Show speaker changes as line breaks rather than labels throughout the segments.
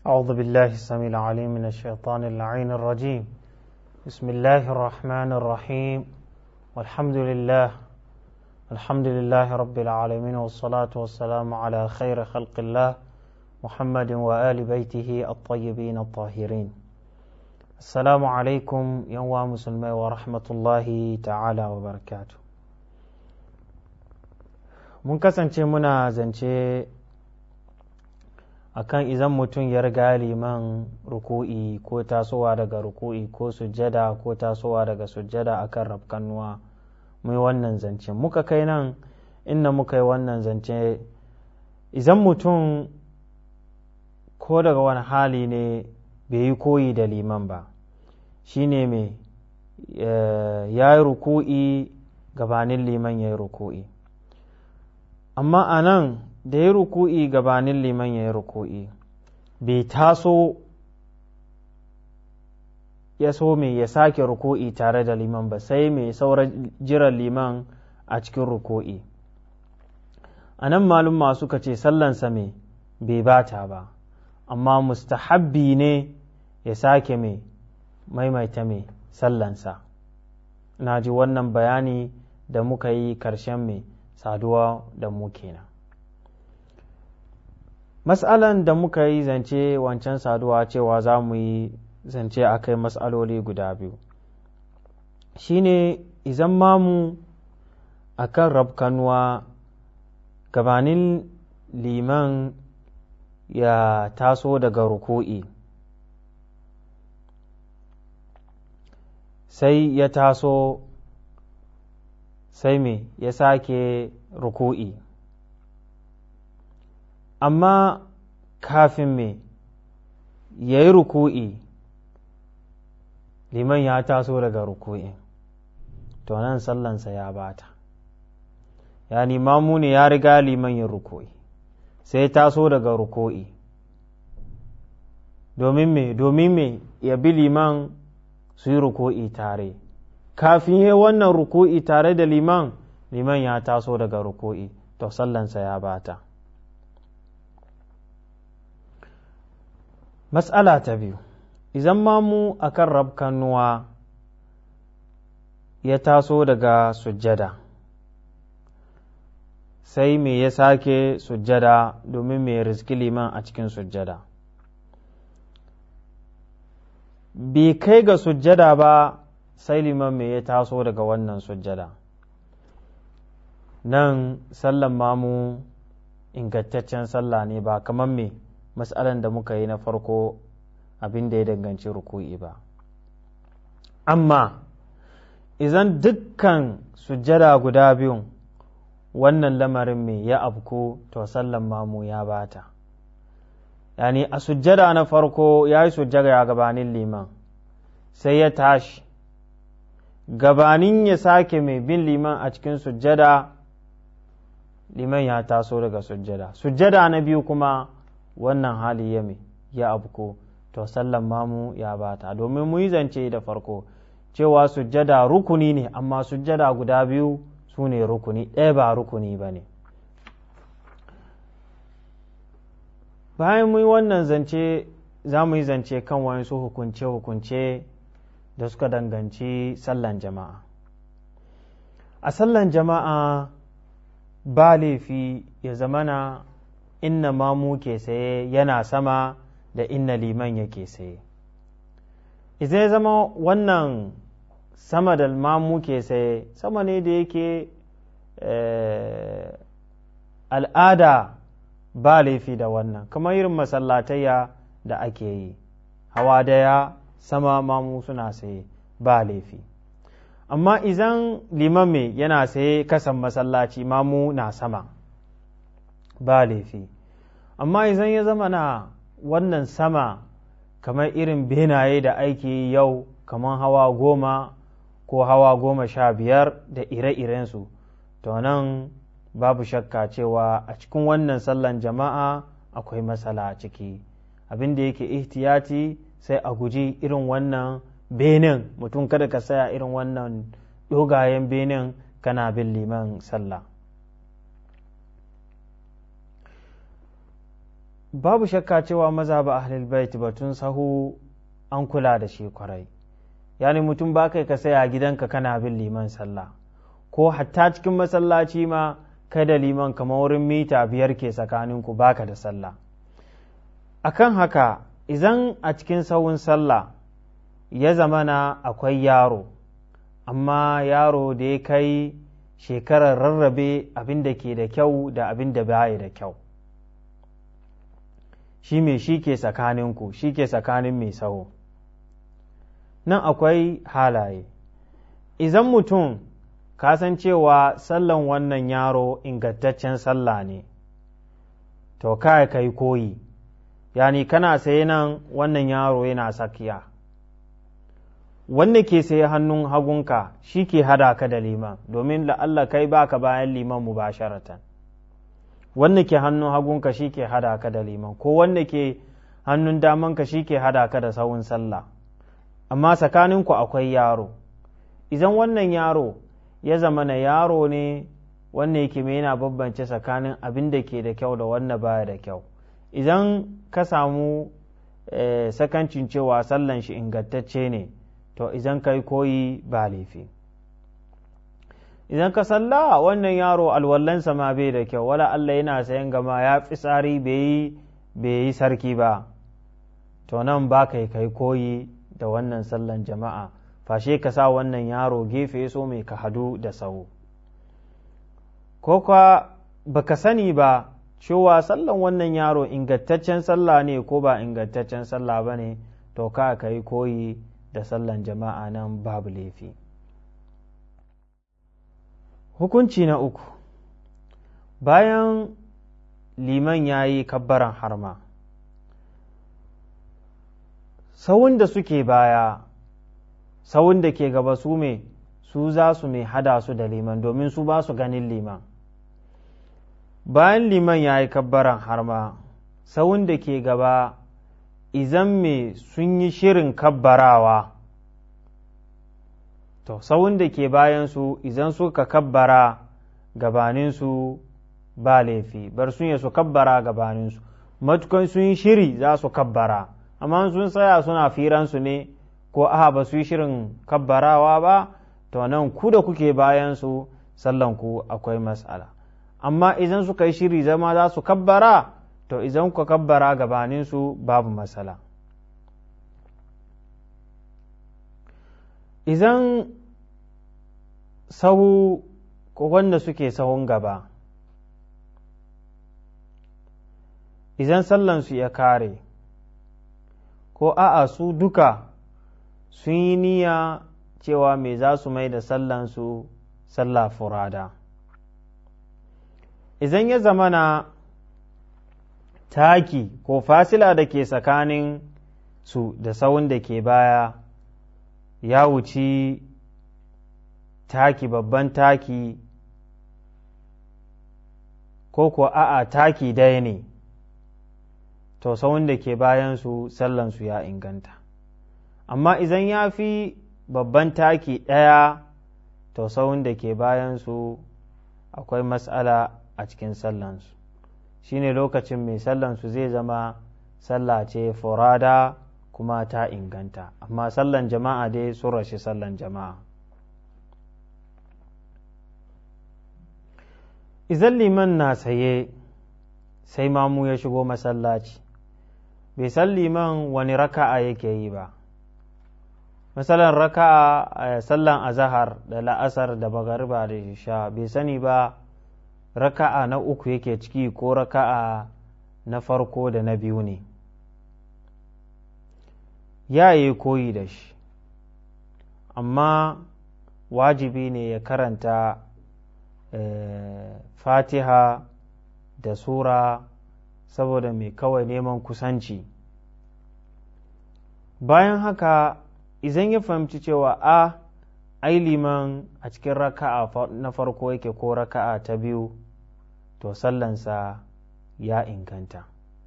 أعوذ بالله السميع العليم من الشيطان اللعين الرجيم بسم الله الرحمن الرحيم والحمد لله الحمد لله رب العالمين والصلاة والسلام على خير خلق الله محمد وآل بيته الطيبين الطاهرين السلام عليكم يوم مسلمي ورحمة الله تعالى وبركاته mun kasance muna zance akan idan mutum ya riga liman ruku'i ko tasowa daga ruku'i ko sujjada ko tasowa daga sujjada akan rafkannuwa mai wannan zance muka kai nan inda muka yi wannan zance idan mutum ko daga wani hali ne bai yi koyi da liman ba shine mai ya yi ruku'i gabanin liman ya yi ruku'i amma a nan da ya ruku'i gabanin liman ya yi ruku'i bai taso ya so mai ya sake ruku'i tare da liman ba sai mai sauran jiran liman a cikin ruku'i a nan malum suka ce sallansa mai bai bata ba amma mustahabbi ne ya sake mai maimaita mai sallansa na ji wannan bayani da muka yi karshen mai saduwa da mu kenan matsalan da muka yi zance wancan saduwa cewa za mu yi zance a kai matsaloli guda biyu shine izan mamu a kan rabkanuwa gabanin liman ya taso daga ruku'i sai ya taso sai me ya sake ruku'i amma kafin me ya yi ruku'i liman ya taso daga ruku'i to nan sallansa ya bata ya mamu ne ya riga liman yin ruku'i sai ya taso daga ruku'i domin me domin me ya bi liman su yi ruku'i tare kafin yi wannan ruku'i tare da liman liman ya taso daga ruku'i to sallansa ya bata matsala ta biyu idan mamu a kan rabkanuwa ya taso daga sujjada sai me ya sake sujjada domin me rizki liman a cikin sujjada bai kai ga sujjada ba sai liman me ya taso daga wannan sujjada nan sallan mamu ingantaccen sallah ne ba kamar me matsalan da muka yi na farko abin da ya danganci ruku'i ba amma idan dukkan sujjada guda biyun wannan lamarin me ya abku to sallan mamu ya bata yani a sujjada na farko ya yi sujjada gabanin liman sai ya tashi gabanin ya sake mai bin liman a cikin sujjada liman ya taso daga sujjada sujjada na biyu kuma wannan hali ya mai ya abko to sallan mamu ya bata domin mu yi zance da farko cewa sujjada rukuni ne amma sujjada guda biyu su ne rukuni ɗaya ba rukuni ba ne bayan mu yi wannan zance za mu yi zance kan wasu hukunce-hukunce da suka danganci sallan jama'a a sallan jama'a ba laifi ya zamana inna mamu ke saye yana sama da inna liman yake saye idan ya zama wannan sama da mamu ke saye sama ne da yake al'ada ba laifi da wannan kamar irin masallatayya da ake yi hawa daya sama mamu suna saye ba laifi amma idan liman mai yana saye kasan masallaci mamu na sama ba laifi amma idan ya zama na wannan sama kamar irin benaye da aiki yau kamar hawa goma ko hawa goma sha biyar da ire-irensu to nan babu shakka cewa a cikin wannan sallan jama'a akwai matsala a ciki abin da yake ihtiyati sai a guji irin wannan benin mutum kada ka saya irin wannan dogayen benin kana bin liman sallah babu shakka cewa maza ba ahlul bait batun sahu an kula da shi kwarai yani mutum ba kai ka saya gidanka kana bin liman sallah ko hatta cikin masallaci ma kai da liman kamar wurin mita biyar ke tsakaninku baka da sallah akan haka idan a cikin sahun sallah ya zamana akwai yaro amma yaro da ya kai shekarar rarrabe abin da ke da kyau da abin da baya da kyau shi mai shi ke tsakaninku shi ke tsakanin mai saho nan akwai halaye idan mutum cewa sallan wannan yaro ingantaccen sallah ne to kai kai koyi yani kana saye nan wannan yaro yana sakiya wanda ke saye hannun hagunka shi ke hada ka da liman domin la'alla kai baka bayan liman mubasharatan wanda ke hannun hagunka shi ke hada ka da liman ko wanda ke hannun damanka shi ke hada ka da sawun sallah amma tsakaninku akwai yaro idan wannan yaro ya zama na yaro ne wanda yake mai yana bambance tsakanin abin da ke da kyau da wanda baya da kyau idan ka samu sakancin cewa sallan shi ingantacce ne to idan kai koyi ba laifi idan ka salla wannan yaro alwallansa ma bai da kyau wala Allah yana sayan gama ya fi tsari bai yi sarki ba to nan ba kai kai koyi da wannan sallan jama'a fashe ka sa wannan yaro gefe so mai ka hadu da sau ko kwa baka sani ba cewa sallan wannan yaro ingantaccen sallah ne ko ba ingantaccen sallah ba ne to ka ka yi koyi da sallan jama'a nan babu laifi hukunci na uku bayan liman ya yi kabbaran harma sawun da suke baya sawun da ke gaba su me su za su mai hada su da liman domin su ba su ganin liman bayan liman ya yi kabbaran harma sawun da ke gaba izan me sun yi shirin kabbarawa to sawun da ke bayansu izan suka kabbara gabaninsu ba laifi bar sun yi su kabbara gabaninsu matukan sun yi shiri za su kabbara amma sun tsaya suna firansu ne ko aha ba su yi shirin kabbarawa ba to nan ku da kuke bayansu sallanku akwai matsala amma idan suka yi shiri zama za su kabbara to idan ku kabbara gabaninsu babu matsala idan sahu ko wanda suke sahun gaba idan sallansu ya kare ko a'a su duka sun yi niyya cewa me za su mai da sallansu sallah furada idan ya zamana taki ko fasila da ke tsakanin su da sawun da ke baya ya wuci taki babban taki ko ko a'a taki daya ne to sawun da ke bayansu sallansu ya inganta amma idan ya fi babban taki ɗaya to sawun da ke bayansu akwai matsala a cikin sallansu shine lokacin mai sallansu zai zama sallah ce furada kuma ta inganta amma sallan jama'a dai sun rashi sallan jama'a izan liman na saye sai mamu ya shigo masallaci bai san liman wani raka'a yake yi ba misalan raka'a a sallan azahar da la'asar da bagariba da sha bai sani ba raka'a na uku yake ciki ko raka'a na farko da na biyu ne ya yi koyi da shi amma wajibi ne ya karanta fatiha da sura saboda mai kawai neman kusanci bayan haka idan ya fahimci cewa a ai liman a cikin raka'a na farko yake ko raka'a ta biyu to sallansa ya inganta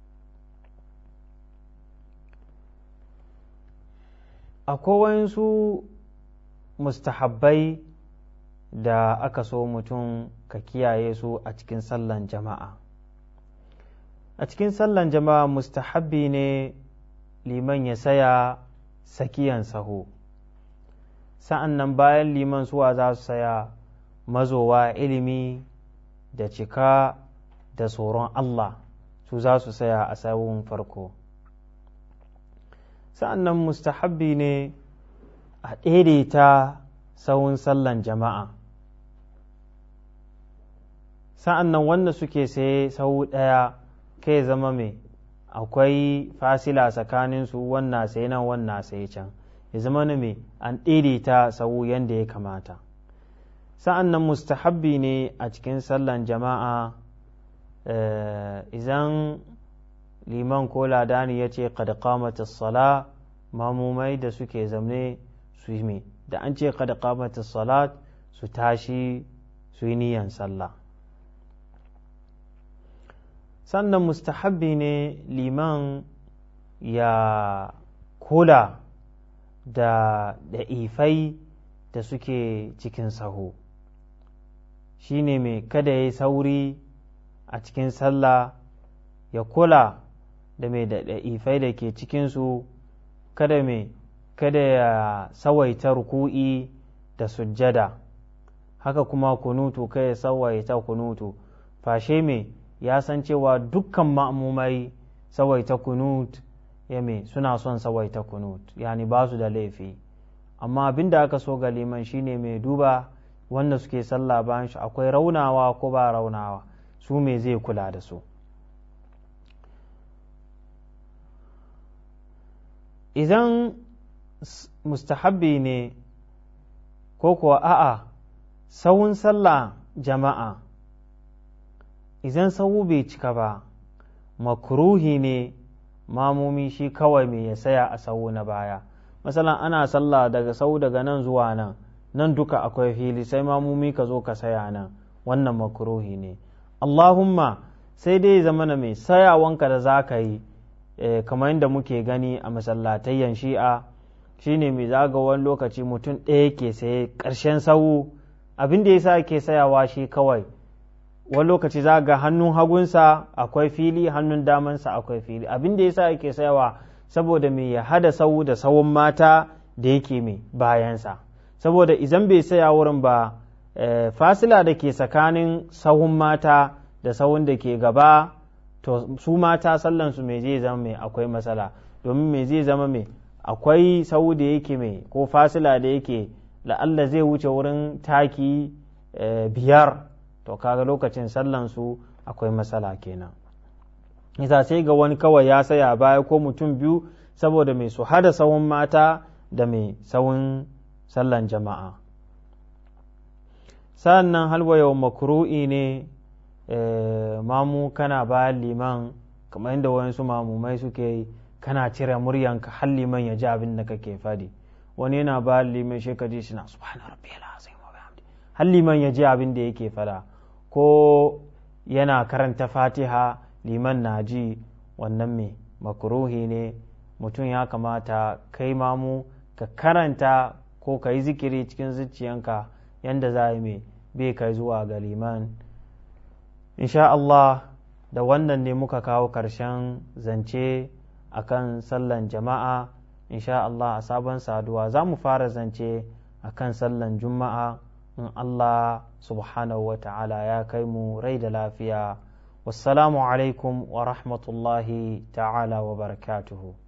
akwai wayansu mustahabbai da aka so mutum ka kiyaye su a cikin sallan jama'a a cikin sallan jama'a mustahabbi ne liman ya saya sakiyan saho sa'an nan bayan liman suwa za su saya mazowa ilimi da cika da tsoron Allah su za su saya a sahun farko sa'an nan mustahabbi ne a daidaita sahun sallan jama'a sa'an nan wanda suke saye sahu ɗaya kai zama mai akwai fasila tsakaninsu wannan sai nan wannan sai can ya zama na mai an daidaita sahu yadda ya kamata sa'an nan mustahabbi ne a cikin sallan jama'a idan liman ko ladani ya ce kada kamata sala mamumai da suke zamne su yi da an ce kada kamata salat su tashi su yi niyan sallah sannan mustahabbi ne liman ya kula da ifai da suke cikin saho shi ne mai kada ya yi sauri a cikin sallah ya kula da mai da ifai da ke cikinsu kada mai kada ya sawaita ruku'i da sujjada haka kuma kunutu kai ya sawaita kunutu fashe mai ya san cewa dukkan ma'amumai sawaita kunut ya me suna son sawaita kunut yani ba su da laifi amma abin da aka so ga liman shine mai duba wanda suke sallah bayan shi akwai raunawa ko ba raunawa su me zai kula da su idan mustahabbi ne ko kuwa a'a sawun sallah jama'a idan sahu bai cika ba makruhi ne mamomi shi kawai mai ya saya a sahu na baya masalan ana sallah daga sahu daga nan zuwa nan nan duka akwai fili sai mamomi ka zo ka saya nan wannan makruhi ne allahumma sai dai zama na mai sayawanka da za ka yi kamar yadda muke gani a masallatayyan shi'a shine mai zaga wani lokaci mutum ɗaya ke saye ƙarshen sahu abin da ya sa ke sayawa shi kawai wani lokaci za ga hannun hagunsa akwai fili hannun damansa akwai fili abin da yasa yake sayawa saboda mai ya hada sau da sawun mata da yake mai bayansa saboda idan bai saya wurin ba fasila da ke tsakanin sahun mata da sahun da ke gaba to su mata sallansu mai zai zama mai akwai matsala domin mai zai zama mai akwai sau da yake mai ko fasila da yake la'alla zai wuce wurin taki biyar to kaga lokacin sallan su akwai matsala kenan isa sai ga wani kawai ya saya baya ko mutum biyu saboda mai su hada sawun mata da mai sawun sallan jama'a sannan halwa yau makru'i ne mamu kana bayan liman kamar inda wayansu mamumai suke yi kana cire muryanka har liman ya ji abin da kake fadi wani yana bayan liman shi ka ji shi na subhana rabbiyal azim wa bihamdi har liman ya ji abin da yake fada ko yana karanta fatiha liman na ji wannan mai makruhi ne mutum ya kamata kai mamu ka karanta ko ka yi zikiri cikin zuciyanka yadda za yi mai bai kai zuwa ga liman insha Allah da wannan ne muka kawo ƙarshen zance akan sallan jama'a insha Allah a sabon saduwa za mu fara zance akan sallan juma'a in Allah subhanahu wa ta'ala ya kai mu rai da lafiya wassalamu alaikum wa rahmatullahi ta'ala wa barakatuhu